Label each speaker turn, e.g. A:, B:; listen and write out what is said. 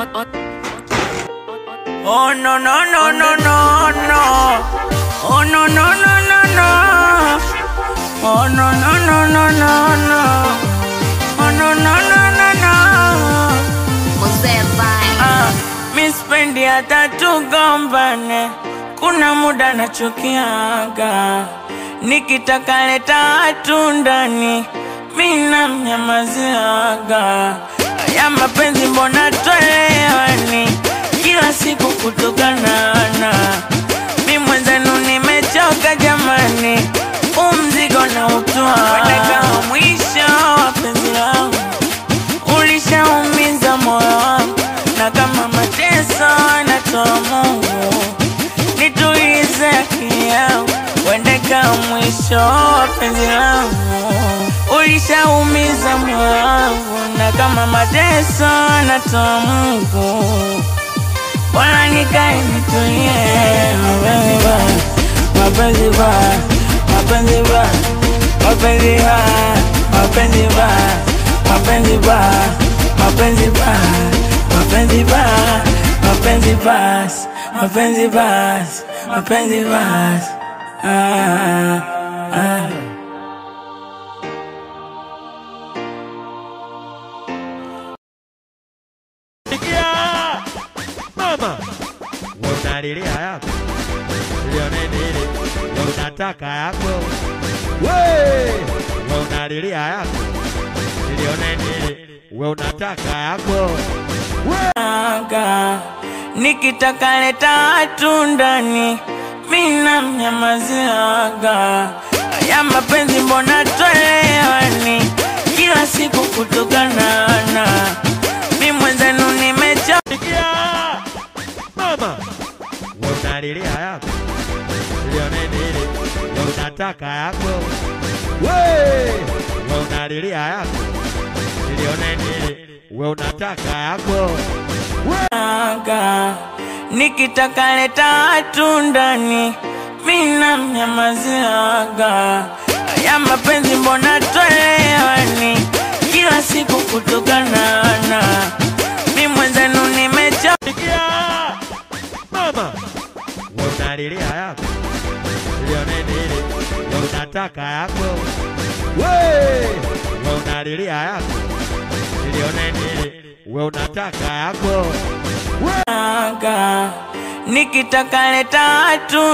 A: Oh no no no no no no. Oh no no no no no. Oh no no no no no no. Oh no no no no no.
B: Mzee Vine.
A: Ah, mi spendi hata tugombane, kuna muda nachukiaga, nikitaka leta watu ndani, mi namnyamaziaga. Ya mapenzi mbona twelewani, kila siku kutukanana, mi mwenzenu nimechoka jamani, umzigo na utwa kama mwisho wa penzi langu ulishaumiza moyo wangu, na kama mateso anatoa Mungu, nitulize akili yangu, uende kama mwisho wa penzi langu. Ulishaumiza moyo wangu, na kama mateso anatoa Mungu, bora nikae nitulie. Mapenzi ba, mapenzi ba, mapenzi ba, mapenzi ba, mapenzi ba, mapenzi ba, mapenzi ba, mapenzi ba, mapenzi ba, mapenzi ba, ah, ah.
C: Sikia mama, unalilia yako lione nini, we unataka yako we, we unalilia yako lione nini, we unataka yako
A: aga nikitaka leta watu ndani mi namnyamaziaga ya mapenzi mbona twelewani kila siku kutukanana mi mwenzenu nimecho
C: Sikia mama, we unalilia yako lione nini, we unataka yako we, we unalilia yako lione nini, we unataka yako
A: aga nikitaka leta watu ndani mi namnyamaziaga ya mapenzi mbona twelewani kila siku kutukanana mi mwenzenu nimecho
C: Sikia mama, we unalilia yako lione nini, we unataka yako we, we unalilia yako lione nini, we unataka yako
A: aga nikitaka leta watu